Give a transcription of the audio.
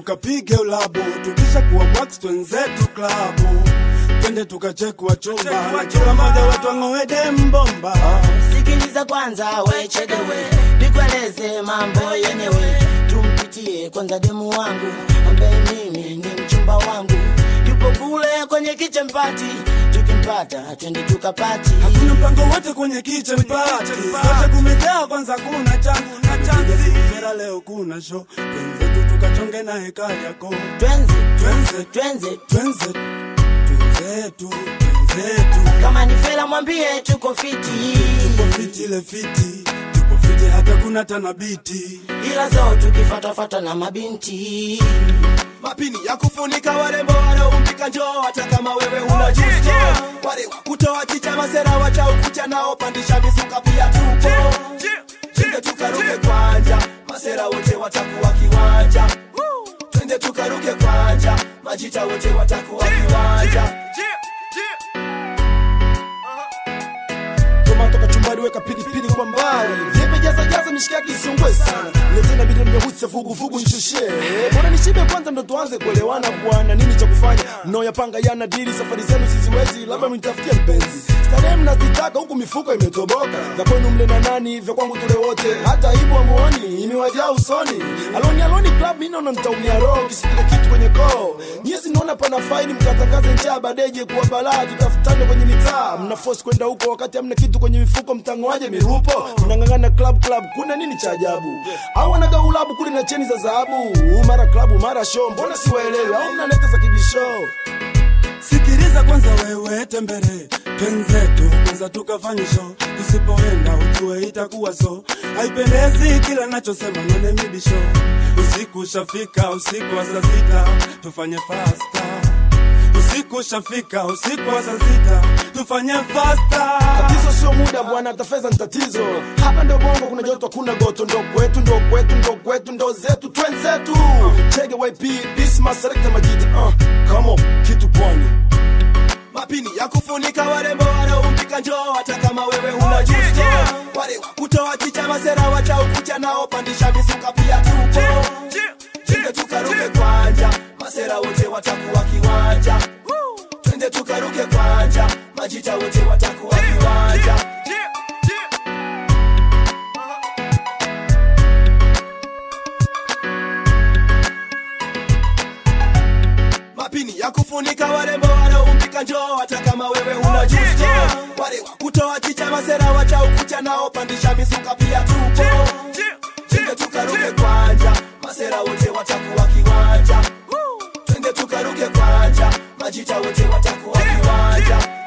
tukapige ulabu tukisha kuwa wax twenzetu klabu twende tukachekwa chumba na kila mmoja wetu ang'oede mbomba sikiliza kwanza wechedewe nikueleze mambo yenyewe tumpitie kwanza demu wangu ambaye mimi ni mchumba wangu yupo kule kwenye kichempati tukimpata twende tukapati hakuna mpango wote kwenye kitchen party sote kumejaa kwanza kuna changu na chansi fera leo kuna show twenzetu tukachonge na heka yako twenze twenze twenze twenze twenzetu twenzetu kama ni fela mwambie tuko fiti tupo fiti ile fiti tupo fiti hata kuna tanabiti ila zo tukifatafata na mabinti mapini ya kufunika warembo wanaompika njoo hata kama wewe huna justo wale wa kutoa chicha masera wacha ukucha nao pandisha mizuka pia tupo twende tukaruke kwanja masera wote watakuwa kiwanja twende tukaruke kwanja majita wote watakuwa kiwanja tomato kachumbari weka pilipili kwa mbali vyepe jaza jaza mishikaki isiungwe sana letena bidon nyeusi vuguvugu nishushe bora nishibe kwanza ndo tuanze kuelewana bwana nini cha kufanya mnaoyapanga yana dili safari zenu siziwezi labda mnitafutie mpenzi starehe mnazitaka huku mifuko imetoboka vya kwenu mle na nani vya kwangu tule wote hata aibu amuoni imewajaa usoni aloni aloni club mi naona nitaumia roho kisipika kitu kwenye koo nyesi naona pana faini mkatangaze njaa badeje kuwa balaa tutafutane kwenye mitaa mna force kwenda huko wakati hamna kitu kwenye mifuko mtangoaje mirupo mnang'ang'ana club club kuna nini cha ajabu au wanagaulabu kule na cheni za dhahabu mara klabu mara show mbona siwaelewi au mnaleta za kibisho sikiliza kwanza wewe tembere twenzetu kwanza tukafanye show tusipoenda ujue itakuwa so haipendezi kila nachosema none mibisho usiku ushafika usiku wa saa sita tufanye fasta usiku ushafika usiku wa saa sita tufanye fasta tatizo sio muda bwana hata fedha ni tatizo hapa ndo bongo kuna joto kuna goto ndo kwetu ndo kwetu ndo kwetu ndo zetu twenzetu chege yp bisma selekta majita uh, come on kitu pwani mapini ya kufunika warembo wanaompika njoo hata kama wewe huna justo wale wa kutoa chicha masera wacha ukucha nao pandisha mizuka pia tupo twende tukaruke kwanja masera wote watakuwa kiwanja twende tukaruke kwanja majita wote watakuwa kiwanja mapini ya kufunika warembo wanaompika njoo hata kama wewe huna justo wale wa kutoa chicha masera wacha ukucha nao pandisha mizuka pia tupo twende tukaruke kwanja masera wote watakuwa kiwanja twende tukaruke kwanja majita wote watakuwa kiwanja